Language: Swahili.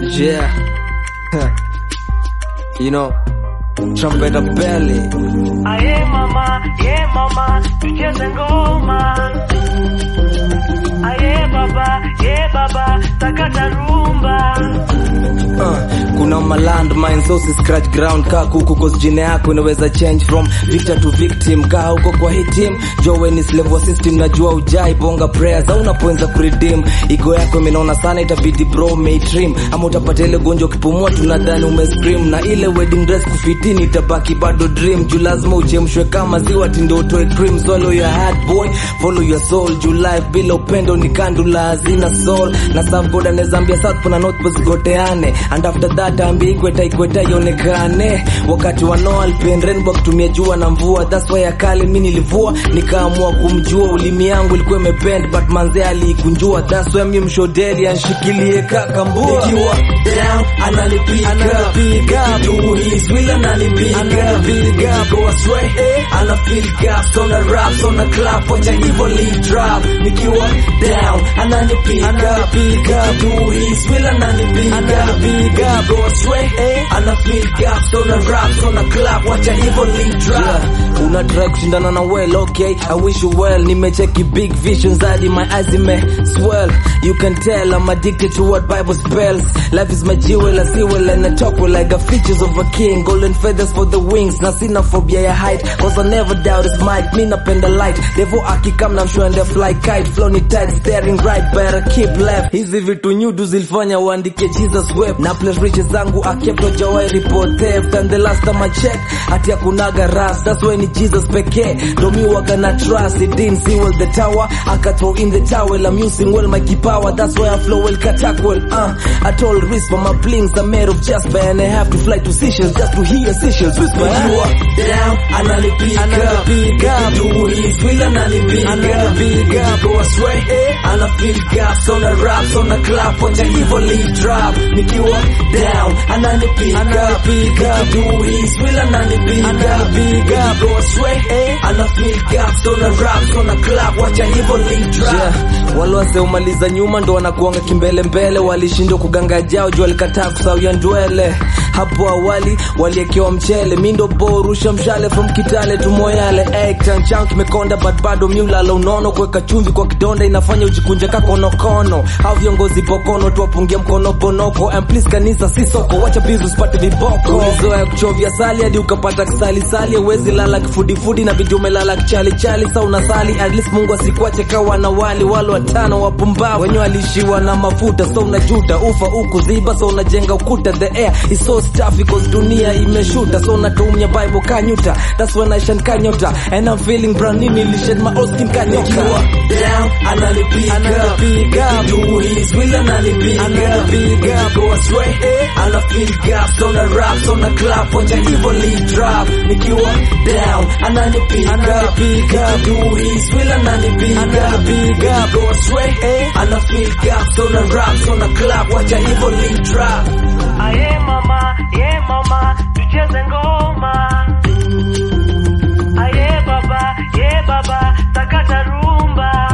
Yeah. you know, trumpet belly. Aye mama, ye mama, tucheze ngoma. Aye baba, ye baba, sakata rumba. Uh, kuna malandmine so si scratch ground kaa kuku cause jina yako inaweza change from victor to victim kaa huko kwa hii team jowe ni slave wa system najua ujai bonga prayers au unapoanza kuredeem igo yako imenaona sana itabidi bro maitrim ama utapata ile gonjwa ukipumua tunadhani umescream na ile wedding dress kufitini itabaki bado dream juu lazima uchemshwe kama ziwa tindo utoe cream swallow your heart boy follow your soul juu life bila upendo ni kandula hazina soul na serve god anaweza ambia south na north pole zigoteane and after that ambi ikweta ikweta ionekane wakati wa Noah alipenda rainbow kutumia jua na mvua that's why akale mimi nilivua nikaamua kumjua ulimi yangu ilikuwa imepend but manze aliikunjua that's why mimi mshodeli anshikilie kaka mbua nikiwa down ananipiga ananipiga do his will ananipiga ananipiga go astray ana feel gas on the raps on the clap wacha hivyo lead drop nikiwa down ananipiga ananipiga do his will ananipiga ananipiga go astray ana feel gas on the raps on the clap wacha hivyo lead drop yeah. una try kushindana na well okay i wish you well nimecheki big visions hadi my eyes ime swell you can tell i'm addicted to what bible spells life is my jewel i see well and i talk well like the features of a king golden feathers for the wings na sina phobia ya height cause i never doubt his might mi napenda light devo akikam na mshwende fly kite flow ni tight staring right better keep left hizi vitu nyudu zilifanya uandike jesus web na place riches zangu akepto jawai report theft and the last time i check ati akunaga ras that's why ni jesus pekee ndo mi waga na trust it didn't see well the tower aka throw in the towel i'm using well my power that's why i flow well katak well uh i told risk for my blings i'm made of jasper and i have to fly to Seychelles just to hear Seychelles whisper you are down ananipiga ananipiga do his will ananipiga ananipiga go astray ana feel gas on the raps on the clap wacha hivyo lead drop nikiwa down ananipiga ananipiga do his will ananipiga ananipiga go astray ana feel gas on the raps on the clap wacha hivyo lead drop yeah. wale waseumaliza nyuma ndo wanakuanga kimbele mbele walishindwa kuganga jao juu walikataa kusawia ndwele hapo awali waliekewa mchele mindo bo rusha mshale from kitale tumoyale ektanchan kimekonda but bado miulala unono kuweka chumvi kwa kidonda inafanya ujikunje kakonokono au viongozi pokono tuwapungia mkono bonoko and please kanisa si soko wacha bizu usipate viboko ulizoea kuchovya sali hadi ukapata kisalisali uwezi lala kifudifudi na bidi umelala kichalichali sa unasali at least mungu asikuache kawa na wali wale watano wapumbavu wenye walishiwa na mafuta so unajuta ufa uku ziba so unajenga ukuta the air is so stuffy cause dunia imeshuta so unatumia bible kanyuta that's when I shine kanyota and I'm feeling brand new nilished my old skin kanyoka down ananipiga ananipiga do his will ananipiga ananipiga go astray ana feel gas on the raps on the clap wacha hivyo lead drop nikiwa down ananipiga ananipiga do his will ananipiga ananipiga go astray ana feel gas on the raps on the clap wacha hivyo lead drop Aye mama, ye mama, tucheze ngoma. Aye baba, ye baba, sakata rumba.